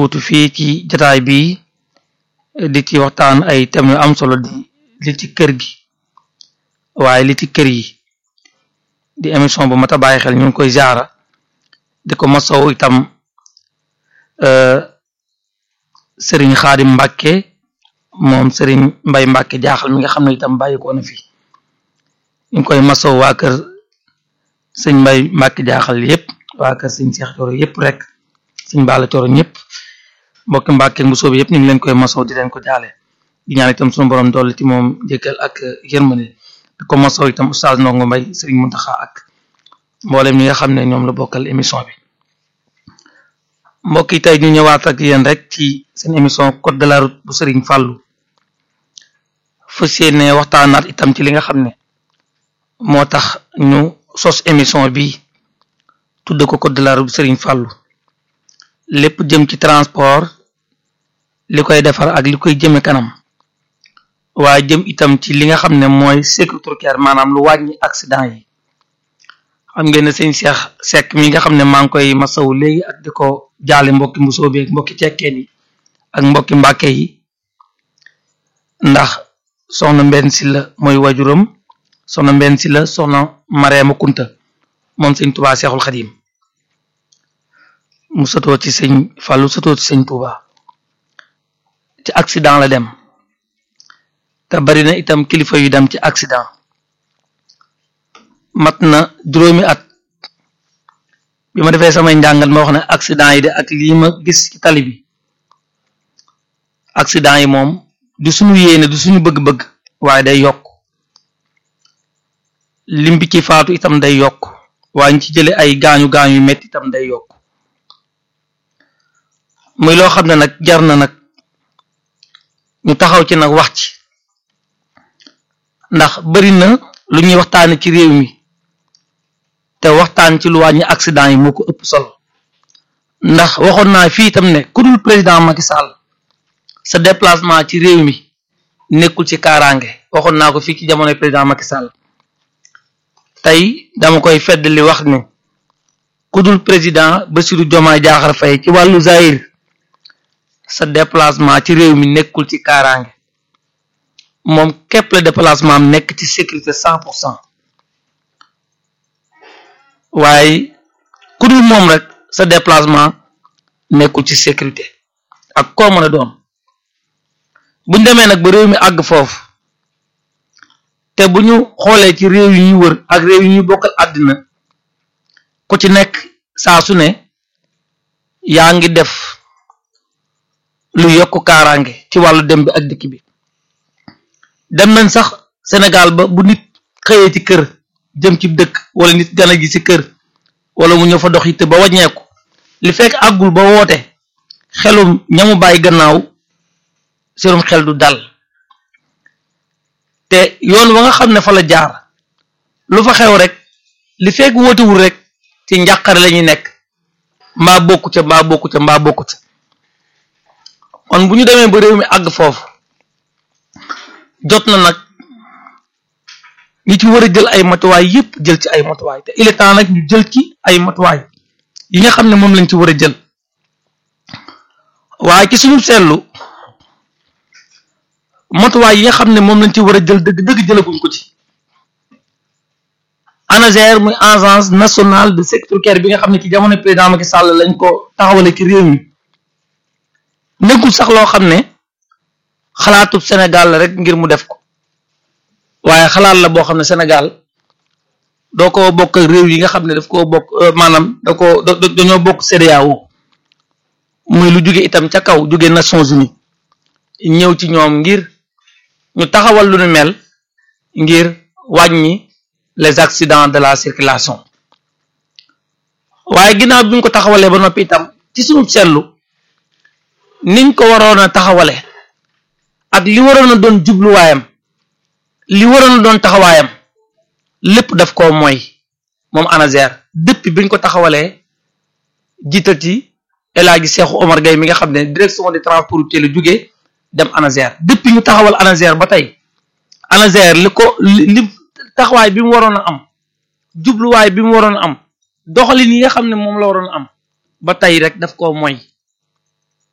wuutu fii ci jataay bi di ci waxtaan ay thèmes yu am solo di li ci kër gi waaye li ci kër yi di émission bu mat a bàyyi xel ñu ngi koy jaara di ko masow itam sëriñ xaadim mbàkke moom sëriñ mbay mbàkke jaaxal mi nga xam ne itam bàyyi ko na fi ñu ngi koy masow waa kër sëñ mbay mbàkke jaaxal yépp waa kër sëñ seex coro yépp rek sëñ baala coro ñëpp mbokki mbàkke bu soobi yépp ñu ngi leen koy masow di leen ko jaale di ñaan itam suñu borom dolli ci moom jëkkal ak yërmande di ko masow itam oustaz ndongo mbay sëriñ muntaxa ak mboolem ñi nga xam ne ñoom la bokkal émission bi mbokk yi tey ñu ñëwaat ak yéen rek ci seen émission code de la route bu sëriñ fàllu fas yéene waxtaanaat itam ci li nga xam ne moo tax ñu sos émission bi tudde ko code de la route bu sëriñ fàllu lépp jëm ci transport li koy defar ak li koy jëme kanam waaye jëm itam ci li nga xam ne mooy sécurité routière maanaam lu wàññi accident yi xam ngeen ne sëñ Cheikh Seck mi nga xam ne maa ngi koy masawu léegi ak di ko jaale mbokki mbusoo bi ak mbokki cekkeen yi ak mbokki mbàkke yi ndax soxna mbenn si la mooy wajuram soxna mbenn si la soxna Mareema Kunta moom sëñ Tuubaa Seexul Xadiim mu sëtoo ci sëñ Fàllu sëtoo ci sëñ Tuubaa ci accident la dem te bari na itam kilifa yu dem ci accident mat na juróomi at bi ma defee samay njàngat ma wax ne accident yi de ak lii ma gis ci tali bi accident yi moom du suñu yéene du suñu bëgg-bëgg waaye day yokk lim bi ci faatu itam day yokk waaye ñu ci jële ay gaañu gaañu yu metti itam day yokk muy loo xam ne nag jar na nag ñu taxaw ci nag wax ci ndax bari na lu ñuy waxtaane ci réew mi te waxtaan ci lu wàññi accident yi moo ko ëpp solo ndax waxoon naa fii itam ne ku dul président Macky Sall sa déplacement ci réew mi nekkul ci kaaraange waxoon naa ko fii ci jamonoy président Macky Sall tey dama koy fedd li wax ne ku dul président Bassirou Diomaye Diakhar Faye ci wàllu zahir sa déplacement ci réew mi nekkul ci kaaraange moom képp la déplacement am nekk ci sécurité cent pour cent waaye ku dul moom rek sa déplacement nekkul ci sécurité ak koo mën a doon buñ demee nag ba réew mi àgg foofu te bu ñu xoolee ci réew yi ñuy wër ak réew yi ñuy bokkal àddina ku ci nekk saa su ne yaa ngi def lu yokk kaaraange ci wàllu dem bi ak dikk bi dem nañ sax Sénégal ba bu nit xëyee ci kër jëm ci dëkk wala nit gana gi ci kër wala mu ñëw fa dox yitte ba wàññeeku li fekk àggul ba woote xelum ñamu bàyyi gannaaw serum xel du dal te yoon wa nga xam ne fa la jaar lu fa xew rek li fekk wootewul rek ci njàqare la ñuy nekk mbaa bokku ca mbaa bokku ca mbaa bokku ca kon bu ñu demee ba réew mi àgg foofu jot na nag ñi ci war a jël ay matuwaay yépp jël ci ay matuwaay te il est temps nag ñu jël ci ay matuwaay yi nga xam ne moom lañ ci war a jël waaye ci suñu seetlu matuwaay yi nga xam ne moom lañ ci war a jël dëgg dëgg jëlaguñ ko ci ANASER muy agence nationale de sécurité routière bi nga xam ne ci jamono président Macky Sall lañ ko taxawale ci réew mi nekkul sax loo xam ne xalaatub Sénégal la rek ngir mu def ko waaye xalaat la boo xam ne Sénégal doo ko bokk ak réew yi nga xam ne daf koo bokk maanaam da ko dañoo bokk CEDEAO muy lu jóge itam ca kaw jóge Nations Unies ñëw ci ñoom ngir ñu taxawal lu nu mel ngir wàññi les accidents de la circulation waaye ginnaaw bi ñu ko taxawalee ba noppi itam ci suñu seetlu niñ ko waroon a taxawale ak li waroon a doon jubluwaayam li waroon a doon taxawaayam lépp daf koo mooy moom ANASER depuis biñ ko taxawalee jiital ci El Hadji Cheikhou Omar Gueye mi nga xam ne direction des transports routiers la jógee dem ANASER depuis ñu taxawal ANASER ba tey ANASER li ko li taxawaay bi mu waroon a am jubluwaay bi mu waroon a am doxalin yi nga xam ne moom la waroon a am ba tey rek daf koo mooy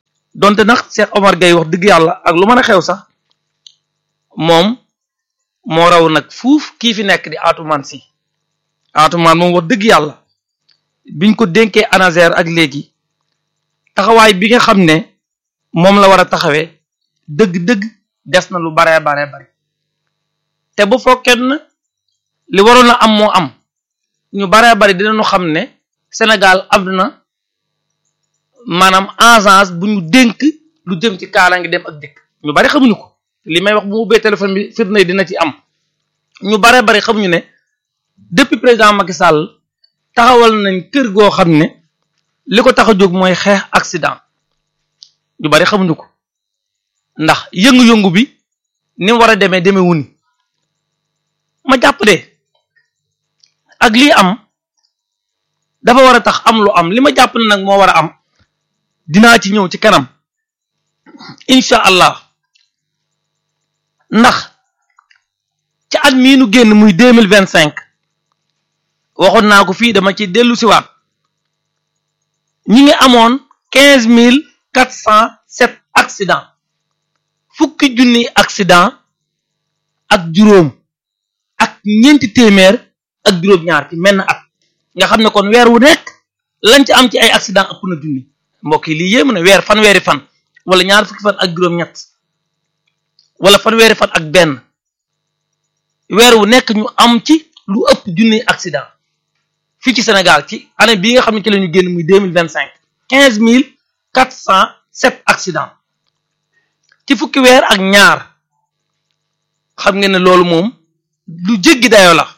donte nag Cheikh Omar Gueye wax dëgg yàlla ak lu mën a xew sax moom moo raw nag fuuf kii fi nekk di Atoumane Sy Atoumane moom wax dëgg yàlla biñ ko dénkee ANASER ak léegi taxawaay bi nga xam ne moom la war a taxawee dëgg-dëgg des na lu baree baree bari te bu fokkee na li waroon a am moo am ñu baree bari dinañu xam ne Sénégal am na maanaam agence bu ñu dénk lu jëm ci kaala ngi dem ak dëkk ñu bari xamuñu ko li may wax bu ubbee téléphone bi firnde yi dina ci am ñu baree bari xamuñu ne depuis président Macky Sall taxawal nañ kër goo xam ne li ko tax a jóg mooy xeex accident ñu bari xamuñu ko ndax yëngu-yëngu bi ni mu war a demee demee wuni ma jàpp de ak lii am dafa war a tax am lu am li ma jàpp ne nag moo war a am dinaa ci ñëw ci kanam incha allah ndax ci at mii nu génn muy deux mille vingt cinq waxoon naa ko fii dama ci dellu siwaat ñi ngi amoon quinze mille quatre cent sept accident fukki junni accident ak juróom ak ñeenti téeméer ak juróom-ñaar ci menn at nga xam ne kon weer wu nekk lañ ci am ci ay accident ëpp na junni mbokk yi lii yéem na weer fan weeri fan wala ñaar fukki fan ak juróom-ñett wala fan weeri fan ak benn weer wu nekk ñu am ci lu ëpp junni accident fii ci Sénégal ci année bii nga xam ne ci la ñu génn muy deux mille vingt cinq quinze mille quatre cent sept accident ci fukki weer ak ñaar xam ngeen ne loolu moom lu jéggi dayoo la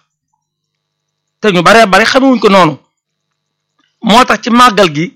te ñu baree bari xamewuñ ko noonu moo tax ci màggal gi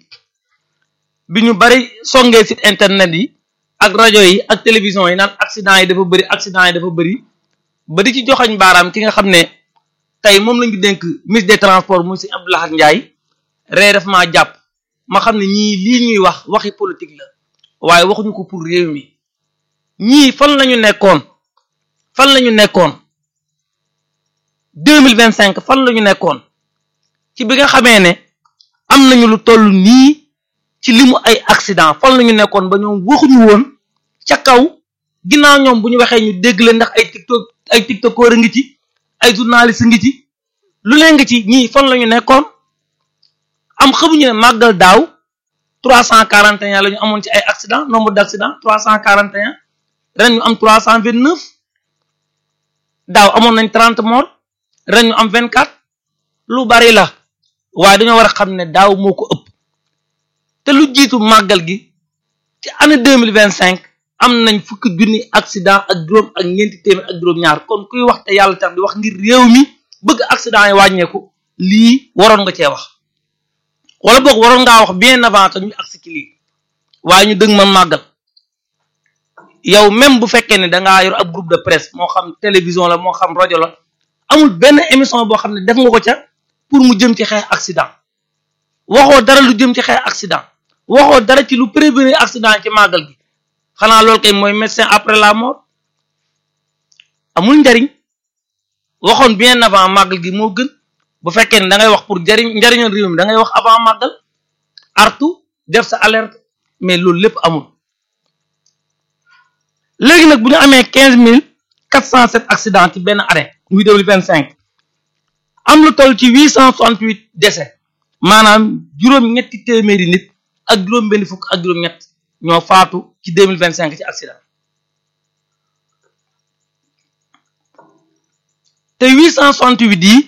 bi ñu bari songee site internet yi ak rajo yi ak télévision yi naan accident yi dafa bëri accident yi dafa bëri ba di ci joxañ baaraam ki nga xam ne tey moom lañu dénk ministre des transports muy si Abdou Lahad Ndiaye ree daf maa jàpp ma xam ne ñii lii ñuy wax waxi politique la waaye waxuñu ko pour réew mi ñii fan lañu nekkoon fan lañu nekkoon deux mille vingt cinq fan lañu nekkoon ci bi nga xamee ne am nañu lu toll nii ci limu ay accident fan lañu nekkoon ba ñoom waxuñu woon ca kaw ginnaaw ñoom bu ñu waxee ñu dégg leen ndax ay tiktok ay tiktokeur a ngi ci ay journaliste ngi ci lu leen ngi ci ñii fan lañu nekkoon am xamuñu ne màggal daaw trois cent quarante et un la ñu amoon ci ay accident nombre d' accident trois cent quarante et un ren ñu am trois cent vingt neuf daaw amoon nañ trente morts ren ñu am vingt quatre lu bari la waaye dañoo war a xam ne daaw moo ko ëpp te lu jiitu màggal gi ci année deux mille vingt cinq am nañ fukki junni accident ak juróom ak ñeenti téeméer ak juróom-ñaar kon kuy wax te yàlla tax di wax ngir réew mi bëgg accident yi wàññeeku lii waroon nga cee wax wala boog waroon ngaa wax bien avant que ñu agsi ci lii waaye ñu dëgg ma màggal yow même bu fekkee ne dangaa yor ab groupe de presse moo xam télévision la moo xam rajo la amul benn émission boo xam ne def nga ko ca pour mu jëm ci xeex accident waxoo dara lu jëm ci xeex accident waxoo dara ci lu prévenir accident ci màggal gi xanaa loolu kay mooy médecin après la mort amul njariñ waxoon bien avant màggal gi moo gën bu fekkee ne da ngay wax pour jariñ njariñal réew mi da ngay wax avant màggal artu def sa alerte mais loolu lépp amul léegi nag bu ñu amee quinze mille quatre cent sept accident ci benn année muy deux mille vingt cinq am lu toll ci huit cent soixante huit décès maanaam juróom-ñetti téeméeri nit ak juróom-benn fukk ak juróom-ñett ñoo faatu ci deux mille vingt cinq ci accident te huit cent soixante huit yi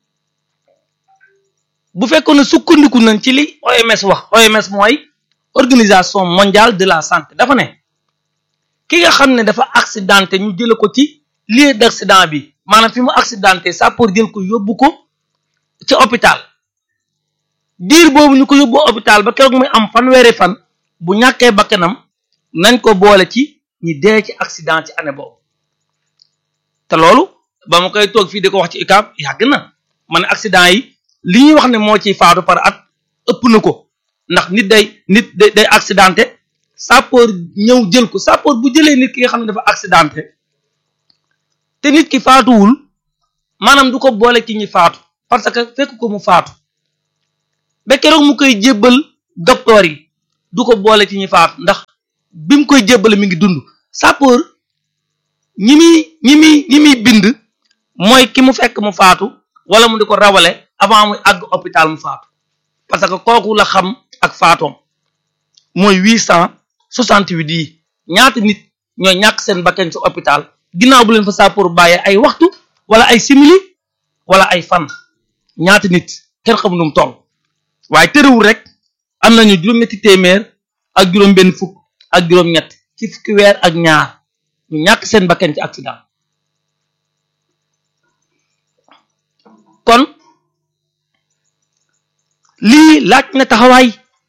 bu fekkoon ne sukkandiku nañ ci li OMS wax OMS mooy organisation mondiale de la santé dafa ne ki nga xam ne dafa accidenté ñu jële ko ci lieu d'accident bi maanaam fi mu accidenté ça pour jël ko yóbbu ko ci hôpital diir boobu ñu ko yóbbu hôpital ba keroog muy am fanweeri fan bu ñàkkee bakkanam nañ ko boole ci ñi dee ci accident ci année boobu te loolu ba ma koy toog fii di ko wax ci UCAB yàgg na ma ne accident yi li ñuy wax ne moo ciy faatu par at ëpp na ko ndax nit day nit day day accidenté sapeur ñëw jël ko sapeur bu jëlee nit ki nga xam ne dafa accidenté te nit ki faatuwul maanaam du ko boole ci ñi faatu parce que fekk ko mu faatu ba keroog mu koy jébbal docteur yi du ko boole ci ñi faatu ndax bi mu koy jébbale mi ngi dund sapeur ñi muy ñi muy ñi muy bind mooy ki mu fekk mu faatu wala mu di ko rawale avant muy àgg hôpital mu faatu parce que kooku la xam ak faatoom mooy huit cent soixante-huit yi ñaata nit ñooy ñàkk seen bakkan ci hôpital ginnaaw bu leen fa sapeur bàyyee ay waxtu wala ay simili wala ay fan ñaata nit kenn xamul nu mu toll waaye tërëwul rek am nañu juróom-ñetti téeméer ak juróom-benn fukk ak juróom-ñett ci fukki weer ak ñaar ñu ñàkk seen bakkan ci accident kon lii laaj na taxawaay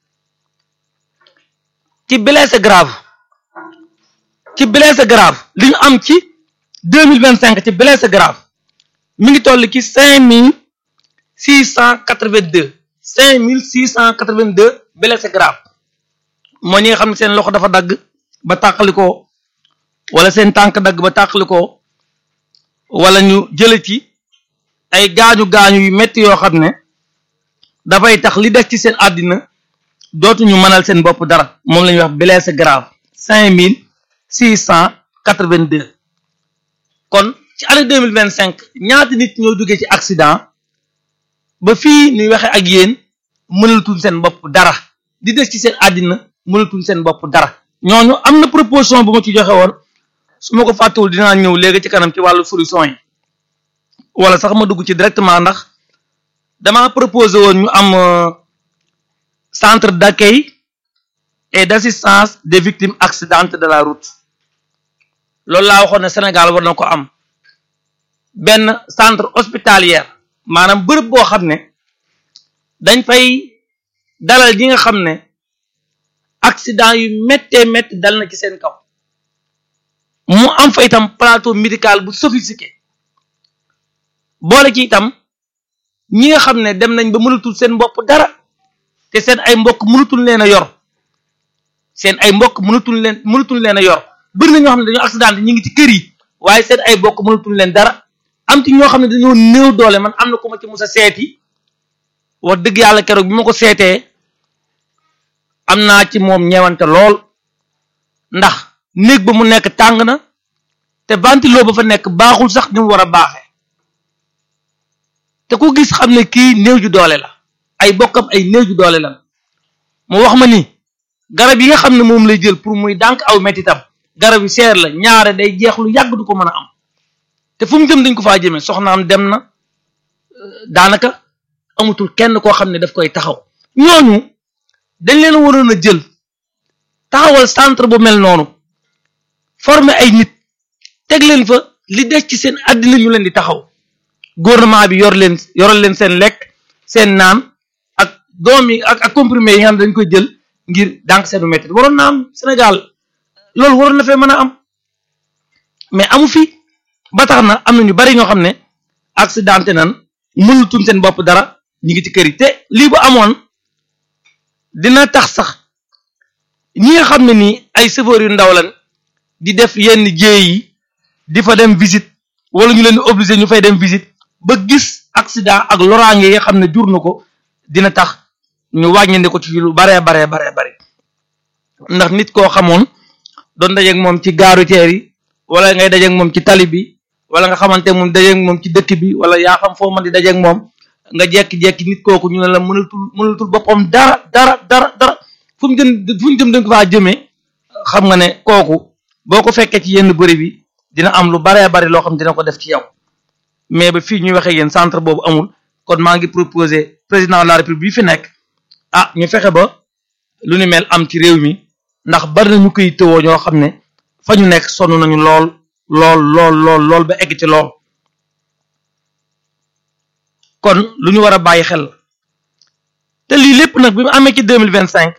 ci blessé grave ci blessé grave li ñu am ci deux mille vingt cinq ci blessé grave mi ngi toll ci cinq mille six cent quatre vingt deux cinq mille six cent quatre vingt deux blessé grave moo ñi nga xam ne seen loxo dafa dagg ba tàqalikoo wala seen tànk dagg ba tàqalikoo wala ñu jële ci ay gaañu gaañu yu metti yoo xam ne dafay tax li des ci seen àddina dootuñu mënal seen bopp dara moom la ñuy wax blessé grave cinq mille six cent quatre vingt deux kon ci année deux mille vingt cinq ñaata nit ñoo duggee ci accident ba fii ñuy waxe ak yéen mënalatuñ seen bopp dara di des ci seen àddina mënalatuñ seen bopp dara ñooñu am na proposition bu ma ci joxe woon su ma ko fàttewul dinaa ñëw léegi ci kanam ci wàllu solution yi wala sax ma dugg ci directement ndax dama proposé woon ñu am centre d'accueil et d'assistance des victimes accidentées de la route loolu laa waxoon ne Sénégal war na ko am benn centre hospitalière maanaam bërëb boo xam ne dañ fay dalal ñi nga xam ne accident yu méttee métti dal na ci seen kaw mu am fa itam plateau médical bu sophistiqué boole ci itam ñi nga xam ne dem nañ ba mënatul seen bopp dara te seen ay mbokk mënatul leen a yor seen ay mbokk mënatul leen mënatul leen a yor bëri na ñoo xam ne dañoo accident ñi ngi ci kër yi waaye seen ay mbokk mënatul leen dara am ci ñoo xam ne dañoo néew doole man am na ko ma ci musa seeti wax dëgg yàlla keroog bi ma ko seetee am naa ci moom ñeewante lool ndax néeg ba mu nekk tàng na te ventilo ba fa nekk baaxul sax ni mu war a baaxee te ku gis xam ne kii néew ju doole la ay bokkam ay néew ju doole la mu wax ma ni garab yi nga xam ne moom lay jël pour muy dànk aw mettitam garab yi seer la ñaare day jeex lu yàgg du ko mën a am te fu mu jëm dañ ko faa jëmee soxnaam dem na daanaka amatul kenn koo xam ne daf koy taxaw ñooñu dañ leen waroon a jël taxawal centre bu mel noonu former ay nit teg leen fa li des ci seen àddina ñu leen di taxaw gouvernement bi yor leen yoral leen seen lekk seen naan ak doom yi ak ak comprimé yi nga xam ne dañ koy jël ngir dànk seenu métti waroon na am Sénégal loolu waroon na fee mën a am mais amu fi ba tax na am na ñu bari ñoo xam ne accidenté nan mënutuñ seen bopp dara ñu ngi ci kër yi te lii bu amoon dina tax sax ñi nga xam ne nii ay chauffeurs yu ndaw lan di def yenn jéey yi di fa dem visite wala ñu leen di obligé ñu fay dem visite ba gis accident ak loraange yi nga xam ne jur na ko dina tax ñu wàññandi ko ci lu baree baree baree bare ndax nit koo xamoon doon dajeeg moom ci gaaru teer yi wala ngay dajeeg moom ci tali bi wala nga xamante moom dajeeg moom ci dëkk bi wala yaa xam foo mën di dajeeg moom nga jekki-jekki nit kooku ñu ne la mënatul mënatul boppam dara dara dara dara fu mu jëm fu mu jëm dañ ko faa jëmee xam nga ne kooku boo ko fekkee ci yenn bëri bi dina am lu baree bari loo xam dina ko def ci yow mais ba fii ñuy waxee yéen centre boobu amul kon maa ngi proposé président de la république bi fi nekk ah ñu fexe ba lu ni mel am ci réew mi ndax bari na ñu koy tëwoo ñoo xam ne fa ñu nekk sonn nañu lool lool lool lool lool ba egg ci lool kon lu ñu war a bàyyi xel te lii lépp nag bi mu amee ci deux mille vingt cinq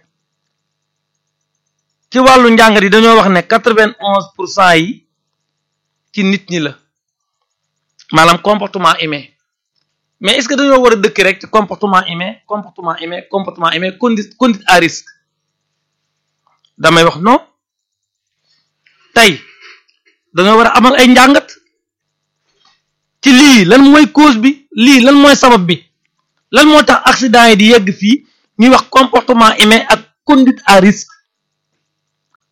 ci wàllu njàngat yi dañoo wax ne quatre vingt onze pour cent yi ci nit ñi la maanaam comportement humain mais est-ce que dañoo war a dëkk rek ci comportement humain comportement humain comportement humain conduite conduite à risque damay wax non tey dañoo war a amal ay njàngat ci lii lan mooy cause bi lii lan mooy sabab bi lan moo tax accident yi di yegg fii ñuy wax comportement humain ak conduite à risque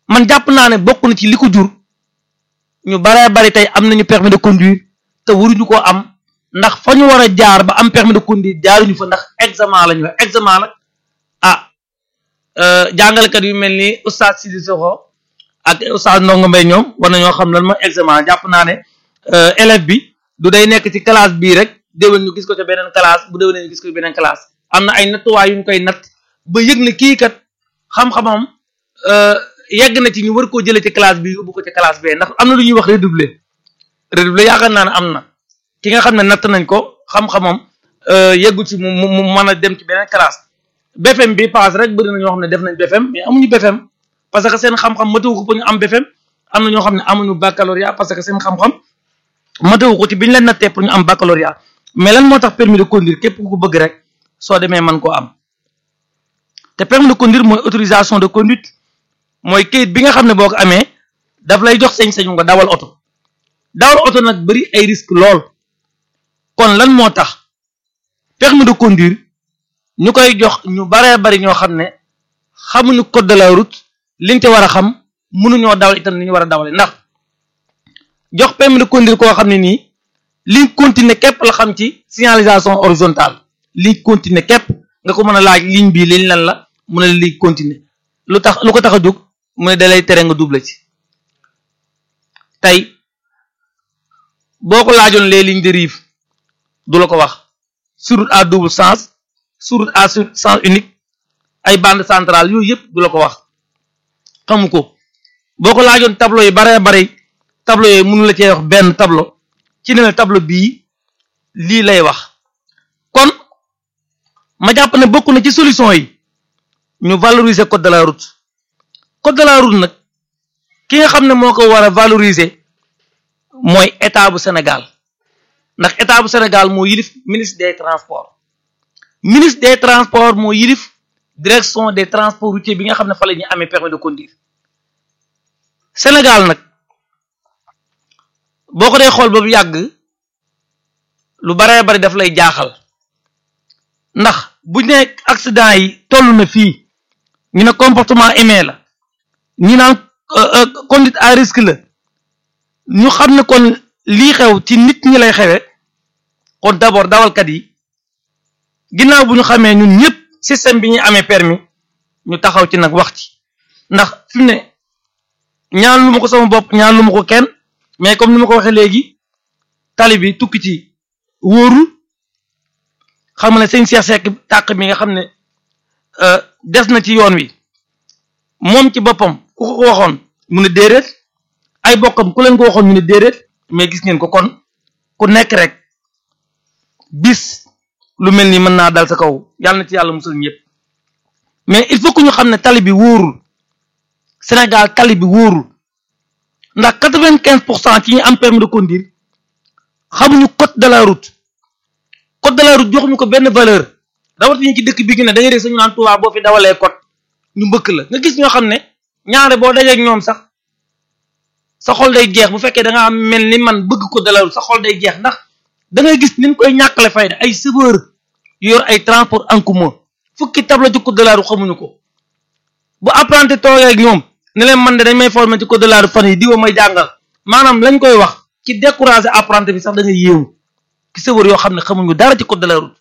man jàpp naa ne bokk na ci li ko jur ñu baree bari tey am nañu permis de conduire te waruñu koo am ndax fa ñu war a jaar ba am permis de conduire jaaruñu fa ndax examen la ñu wax examen nag ah jàngalekat yu mel ni oustaz Sidi Soxo ak oustaz Ndongo Mbaye ñoom war nañoo xam lan mooy examen jàpp naa ne élève bi du day nekk ci classe bii rek déwén ñu gis ko ca beneen classe bu déwénee ñu gis ko ci beneen classe am na ay nattuwaay yu ñu koy natt ba yëg ne kii kat xam-xamam yegg na ci ñu war koo jëlee ci classe bi yóbbu ko ci classe bee ndax am na lu ñuy wax redoubler redoubler yaakaar naa ne am na ki nga xam ne natt nañ ko xam-xamam yeggu ci mu mu mën a dem ci beneen classe BFM bi paas rek bëri na ñoo xam ne def nañ BFM mais amuñu BFM parce que seen xam-xam matewu ko pour ñu am BFM am na ñoo xam ne amuñu baccalauréat parce que seen xam-xam matewu ko ci bi ñu leen nattee pour ñu am baccalauréat mais lan moo tax permis de conduire képp ku ko bëgg rek soo demee mën koo am te permis de conduire mooy autorisation de conduite mooy kayit bi nga xam ne boo ko amee daf lay jox sañ-sañu nga dawal oto dawal oto nag bëri ay risque lool kon lan moo tax permis de conduire ñu koy jox ñu baree bari ñoo xam ne xamuñu code de la route liñ te war a xam mënuñoo dawal itam ni ñu war a dawale ndax jox permis de conduire koo xam ne nii liñ continuer képp la xam ci signalisation horizontale liñ continuer képp nga ko mën a laaj ligne bii liñ lan la mu ne liñ continuer lu tax lu ko tax a jóg mu ne dalay tere nga double ci tey boo ko laajoon les lignes de rive du la ko wax sur route à double sens sur route à sens unique ay bande centrale yooyu yëpp du la ko wax xamu ko boo ko laajoon tableau yi baree bari tableau yooyu mënu la cee wax benn tableau ci ne la tableau bii lii lay wax kon ma jàpp ne bokk na ci solution yi ñu valoriser code de la route code de la route nag ki nga xam ne moo ko war a valoriser mooy état bu Sénégal ndax état bu Sénégal moo yilif ministre des transports ministre des transports moo yilif direction des transports routiers bi nga xam ne fa la ñu amee permis de conduire Sénégal nag boo ko dee xool ba bu yàgg lu baree bari daf lay jaaxal ndax bu ñu ne accident yi toll na fii ñu ne comportement aimé la ñu naan conduite à risque la ñu xam ne kon lii xew ci nit ñi lay xewe kon d'abord dawalkat yi ginnaaw bu ñu xamee ñun ñëpp système bi ñuy amee permis ñu taxaw ci nag wax ci ndax fi mu ne ñaan lu ma ko sama bopp ñaan lu ma ko kenn mais comme ni ma ko waxee léegi tali bi tukki ci wóorul xam nga ne sëñ Cheikh Seck tàq mi nga xam ne des na ci yoon wi moom ci boppam ku ko waxoon mu ne déedéet ay bokkam ku leen ko waxoon ñu ne déedéet mais gis ngeen ko kon ku nekk rek bis lu mel ni mën naa dal sa kaw yàlla na ci yàlla musal ñëpp mais il faut que ñu xam ne tali bi wóorul Sénégal tali bi wóorul ndax quatre-vingt-quinze pour cent ci ñu am permis de conduire xamuñu code de la route code de la route joxuñu ko benn valeur rawatina ci dëkk bi gi ne da ngay dégg sañu naan Tuubaa boo fi dawalee code ñu mbëkk la nga gis ñoo xam ne ñaare boo dajeek ñoom sax sa xol day jeex bu fekkee da nga am mel ni man bëgg code de la route sa xol day jeex ndax da ngay gis niñ koy ñàkkale fayda ay chauffeur yu yor ay transport en commun fukki tableau ci code de la route xamuñu ko bu apprenti toogee ak ñoom ne leen man de dañ may former ci code de la route fan yi diwa may jàngal maanaam lañ koy wax ci décourager apprenti bi sax da ngay yéemu ki chauffeur yoo xam ne xamuñu dara ci code de la route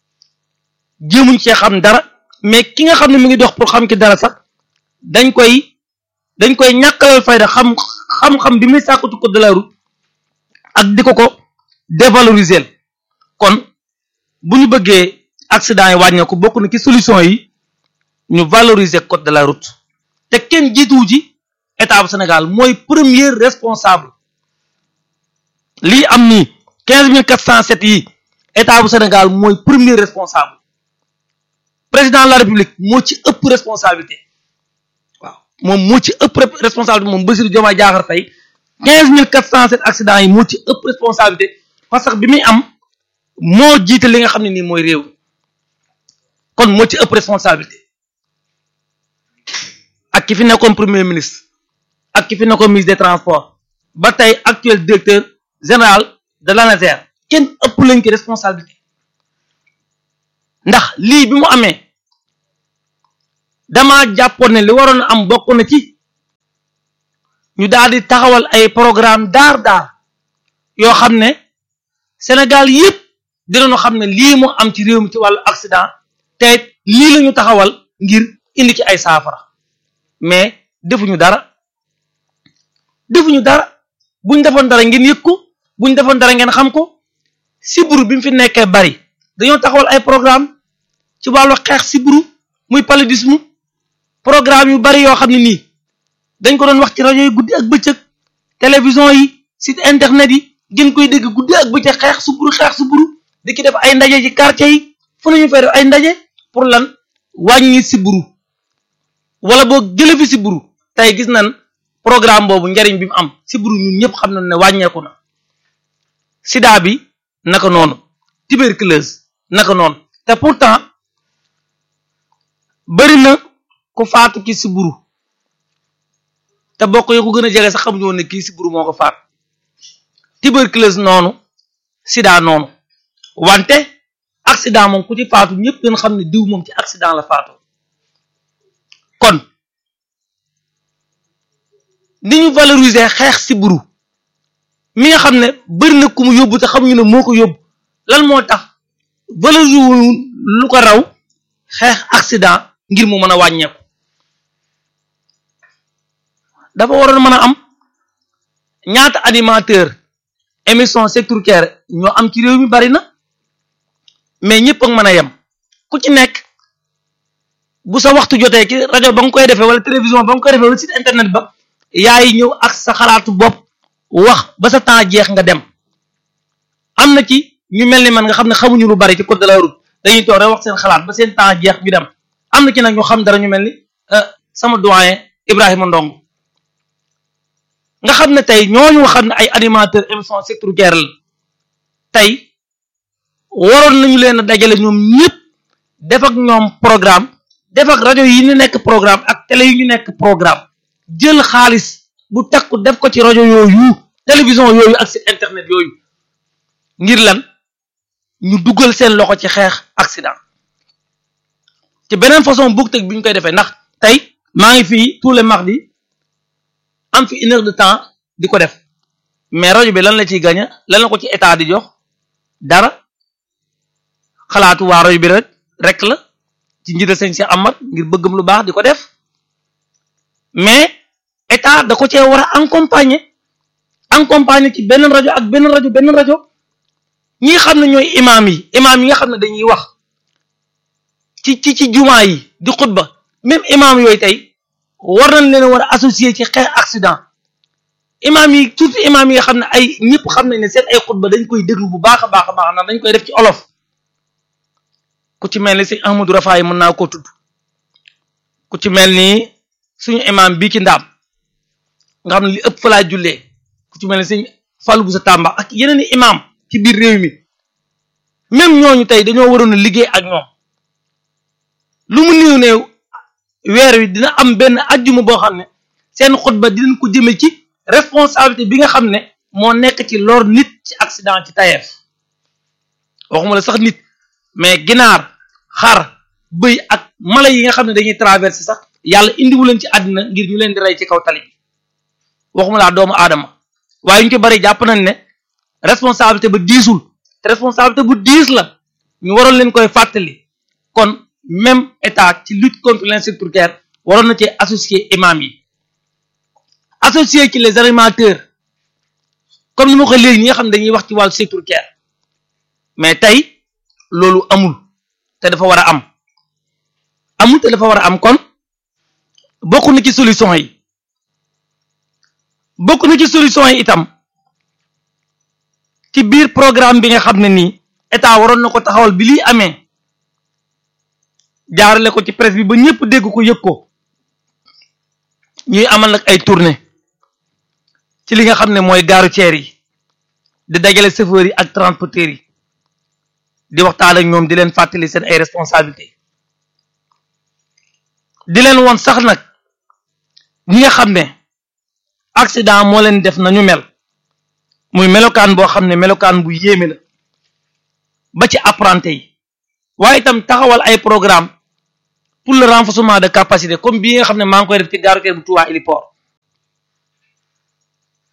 jéemuñ cee xam dara mais ki nga xam ne mi ngi dox pour xam ci dara sax dañ koy dañ koy ñàkkalal fayda xam xam-xam bi muy sàkku ci code de la route ak di ko ko dévaloriser kon bu ñu bëggee accident yi wàññeeku bokk na ci solution yi ñu valoriser code de la route te kenn jiituwu ci état bu Sénégal mooy premier responsable lii am nii quinze mille quatre cent sept yi état bu Sénégal mooy premier responsable président de la république moo ci ëpp responsabilité waaw moom moo ci ëpp responsabilité moom Bassirou Diomaye Diakhar Faye quinze mille quatre cent sept accidents yi moo ci ëpp responsabilité parce que bi muy am moo jiite li nga xam ne nii mooy réew kon moo ci ëpp responsabilité ak ki fi nekkoon premier ministre ak ki fi nekkoon ministre des transports ba tey actuel directeur général de l'ANASER kenn ëpp lañ ki responsabilité ndax lii bi mu amee dama jàppoon ne li waroon a am bokk na ci ñu daal di taxawal ay programme daar daar yoo xam ne Sénégal yëpp dinañu xam ne lii mu am ci réew mi ci wàllu accident te lii la ñu taxawal ngir indi ci ay saafara mais defuñu dara defuñu dara buñ defoon dara ngeen yëg ko buñ defoon dara ngeen xam ko siburu bi mu fi nekkee bari dañoo taxawal ay programme ci wàllu xeex siburu muy paludisme programme yu bari yoo xam ne nii dañ ko doon wax ci rajo yi guddi ak bëccëg télévision yi site internet yi ngeen koy dégg guddi ak bëccëg xeex siburu xeex siburu di ki def ay ndaje ci quartier yi fu nañu fay def ay ndaje pour lan wàññi siburu wala boo jële fi siburu tey gis nañ programme boobu njariñ bi mu am siburu ñun ñëpp xam nañ ne wàññeeku na sida bi naka noonu tuberculose naka noonu te pourtant bari na ku faatu ci siburu te bokk yi ko gën a jege sax xamuñu woon ne kii siburu moo ko faat tuberculose noonu sida noonu wante accident moom ku ci faatu ñëpp dañ xam ne diw moom ci accident la faatu kon ni ñu valoriser xeex siburu mi nga xam ne bari na ku mu yóbbu te xamuñu ne moo ko yóbbu lan moo tax valoriser wu lu ko raw xeex accident ngir mu mën a wàññeeku dafa waroon mën a am ñaata animateur émission sectorielle ñoo am ci réew mi bari na mais ñëpp ak mën a yem ku ci nekk bu sa waxtu jotee ci rajo ba nga koy defee wala télévision ba nga koy defee wala site internet ba yaay ñëw ak sa xalaatu bopp wax ba sa temps jeex nga dem am na ci ñu mel ni man nga xam ne xamuñu lu bari ci code de la route dañuy toog rek wax seen xalaat ba seen temps jeex ñu dem am na ci nag ñu xam dara ñu mel ni sama doyen Ibrahima Ndong nga xam ne tey ñooñu nga xam ne ay animateur émission sectorielle la tey waroon nañu leen a dajale ñoom ñëpp def ak ñoom programme def ak rajo yi ñu nekk programme ak télé yi ñu nekk programme jël xaalis bu takku def ko ci rajo yooyu télévision yooyu ak site internet yooyu ngir lan ñu dugal seen loxo ci xeex accident ci beneen façon bug teg bi ñu koy defee ndax tey maa ngi fii tous les mardis am fi une heure de temps di ko def mais rajo bi lan la ciy gaña lan la ko ci état di jox dara xalaatu waa rajo bi rek rek la ci njiital sëñ si amat ngir bëggam lu baax di ko def mais état da ko cee war a accompagner accompagner ci benn rajo ak benn rajo benn rajo ñi xam ne ñooy imaam yi imaam yi nga xam ne dañuy wax ci ci ci jumaa yi di xutba même imaam yooyu tey war nañ leen war a associer ci xeex accident imaam yi surtout imaam yi nga xam ne ay ñëpp xam nañ ne seen ay xutba dañ koy déglu bu baax a baax a baax ndax dañ koy def ci olof ku ci mel ni sëñ Ahmadou Rafaay mën naa koo tudd ku ci mel ni suñu imaam bii ci ndaam nga xam ne li ëpp fa laa jullee ku ci mel ni sëñ Fallou Boussa Tamba ak yeneen i imaam ci biir réew mi même ñooñu tey dañoo waroon a liggéey ak ñoom lu mu néew néew weer wi dina am benn ajjuma boo xam ne seen xutba dinañ ko jëme ci responsabilité bi nga xam ne moo nekk ci lor nit ci accident ci tayeef waxuma la sax nit mais ginaar xar bëy ak mala yi nga xam ne dañuy traversé sax yàlla indiwu leen ci àddina ngir ñu leen di rey ci kaw tali bi waxuma laa doomu aadama waaye ñu ci bari jàpp nañ ne responsabilité ba diisul te responsabilité bu diis la ñu waroon leen koy fàttali kon même état ci lutte contre l'insécurité waroon na ci associé imam yi associé ci les animateurs comme ni ma ko léegi ñi nga xam ne dañuy wax ci wàllu sécurité mais tey loolu amul te dafa war a am amul te dafa war a am kon bokk na ci solution yi bokk na ci solution yi itam ci biir programme bi nga xam ne nii état waroon na ko taxawal bi lii amee jaarale ko ci presse bi ba ñëpp dégg ko yëg ko ñuy amal nag ay tournée ci li nga xam ne mooy gaaru ceer yi di dajale chauffeurs yi ak transporteurs yi di waxtaan ak ñoom di leen fàttali seen ay responsabilité di leen woon sax nag ñi nga xam ne accident moo leen def nañu mel muy melokaan boo xam ne melokaan bu yéeme la ba ci apprenti yi waaye itam taxawal ay programme pour le renforcement de capacité comme bii nga xam ne maa ngi koy def ci gare routière bu Touba Héliport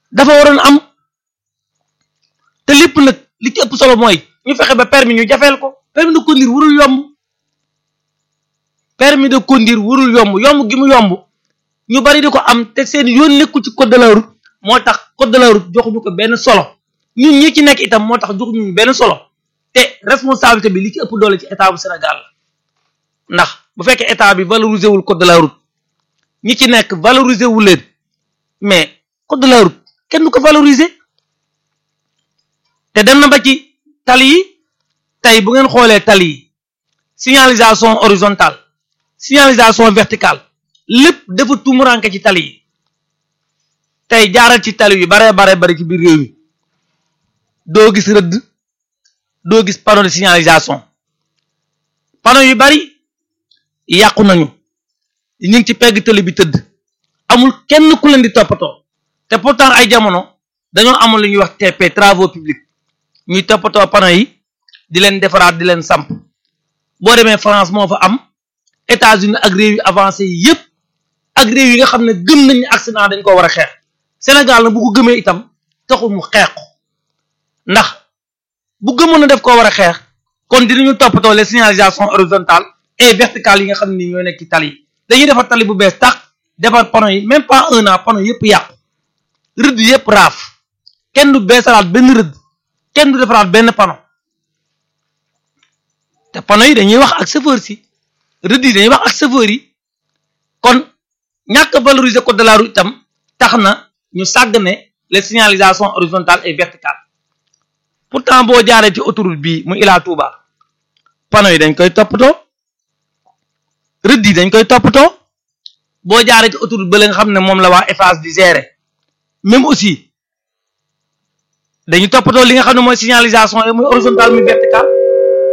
dafa waroon am te lépp nag li ci ëpp solo mooy ñu fexe ba permis ñu jafeel ko permis de conduire warul yomb permis de conduire warul yomb yomb gi mu yomb ñu bari di ko am te seen yoon nekkul ci code de la route moo tax code de la route joxuñu ko benn solo ñun ñi ci nekk itam moo tax joxuñu benn solo te responsabilité bi li ci ëpp doole ci état bu Sénégal la ndax bu fekkee état bi valoriser wul code de la route ñi ci nekk valoriser wu leen mais code de la route kenn du ko valoriser te dem na ba ci tali yi tey bu ngeen xoolee tali yi signalisation horizontale signalisation verticale lépp dafa tumuranke ci tali yi tey jaaral ci tali yi bare bare bari ci biir réew mi doo gis rëdd doo gis panneau de signalisation panneau yu bari yàqu nañu ñu ngi ci pegg tali bi tëdd amul kenn ku leen di toppatoo te pourtant ay jamono dañoo amul lu ñuy wax TP travaux publics ñuy toppatoo panneau yi di leen defaraat di leen samp boo demee France moo fa am États-Unis ak réew yu avancé yi yépp ak réew yi nga xam ne gëm nañu accident dañ ko war a xeex Sénégal na bu ko gëmee itam taxul mu xeex ko ndax bu gëmoon na def koo war a xeex kon dinañu toppatoo les signalisations horizontales et verticales yi nga xam ne ni ñooy nekk ci tali yi dañuy defar tali bu bees tax defar panneau yi même pas un an panneau yëpp yàqu rëdd yëpp raaf kenn du beesalaat benn rëdd kenn du defaraat benn panneau te panneau yi dañuy wax ak chauffeur si rëdd yi dañuy wax ak chauffeur yi kon ñàkk valoriser code de la route itam tax na ñu sàgg ne les signalisations horizontales et verticales pourtant boo jaaree ci autoroute bii mu Ila Touba panneau yi dañ koy toppatoo rëdd yi dañ koy toppatoo boo jaaree ci autoroute ba la nga xam ne moom la waa Eiffage di gérer même aussi dañu toppatoo li nga xam ne mooy signalisation yi muy horizontale muy verticale